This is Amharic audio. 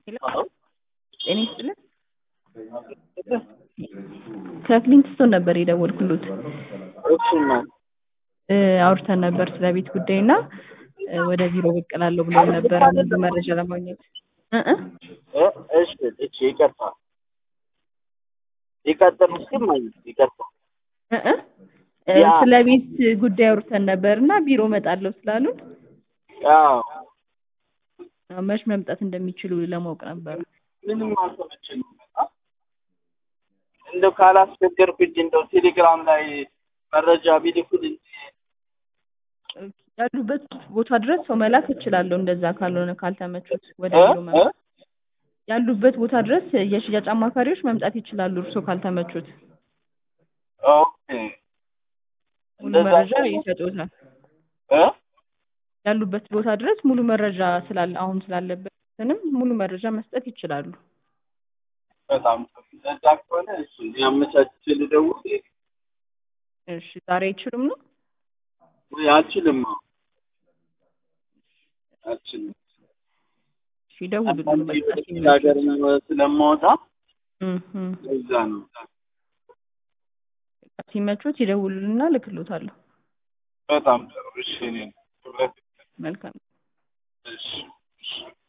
ሄሎ ጤና ይስጥልን ከክሊንግስቶን ነበር የደወልኩሎት እሱማ እ አውርተን ነበር ስለ ቤት ጉዳይ እና እ ወደ ቢሮ ብቅ እላለሁ ብለው ነበረ ብዙ መረጃ ለማግኘት እ እ እ እሺ እሺ ይቅርታ ይቀጥል እስኪ ማለት ይቅርታ እ እ እ ያ- ስለ ቤት ጉዳይ አውርተን ነበር እና ቢሮ እመጣለሁ ስላሉን አዎ አዎ፣ መች መምጣት እንደሚችሉ ለማወቅ ነበር። ምንም አልተመቸኝም በጣም እንደው ካላስቸገርኩኝ እንደው ቴሌግራም ላይ መረጃ ቢልኩልኝ ያሉበት ቦታ ድረስ ሰው መላክ እችላለሁ። እንደዛ ካልሆነ ካልተመቹት ወደ እ ቢሮ እ መምጣት ያሉበት ቦታ ድረስ የሽያጭ አማካሪዎች መምጣት ይችላሉ። እርሶ ካልተመቹት ኦኬ ሙሉ እንደዛ መረጃ ከሆነ- ይሰጡታል። እ ያሉበት ቦታ ድረስ ሙሉ መረጃ ስላለ አሁን ስላለበትንም ሙሉ መረጃ መስጠት ይችላሉ። በጣም ጥሩ እንደዛ ከሆነ እሺ ያመቻችቼ ልደውል እሺ ዛሬ አይችሉም ነው? ወይ አልችልም አልችልም እሺ ይደውሉልን አንዳንዴ በቃ ወደ ሲመቹት። ሀገር ስለማወጣ እም እም። እዛ ነው ሲመቹት ይደውሉልና ልክሎታለሁ። በጣም ጥሩ እሺ እኔ መልካም እሺ እሺ